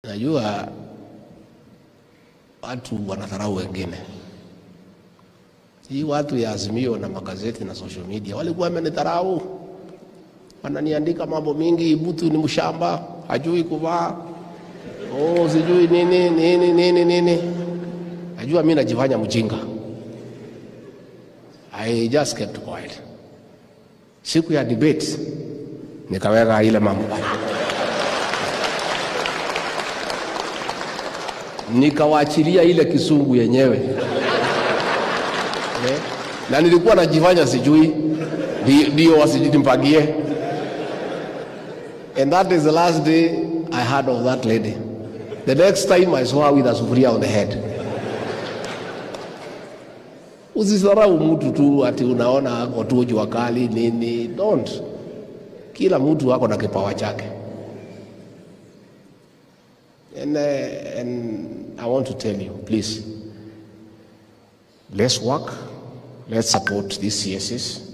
Najua watu wanadharau wengine. Hii watu ya Azimio na magazeti na social media walikuwa wamenidharau, wananiandika mambo mingi, Butu ni mshamba, hajui kuvaa, oh, sijui nini nini nini nini. Najua mimi najifanya mjinga. I just kept quiet. Siku ya debate nikaweka ile mambo nikawaachilia ile kisungu yenyewe eh? na nilikuwa najifanya sijui, ndio wasijinimpagie. And that is the last day I heard of that lady. The next time I saw her with a sufuria on the head. Usisarau mtu tu ati unaona ako tu jua kali nini, don't. Kila mtu ako na kipawa chake. And, uh, and I want to tell you, please, let's work, let's support these CSs.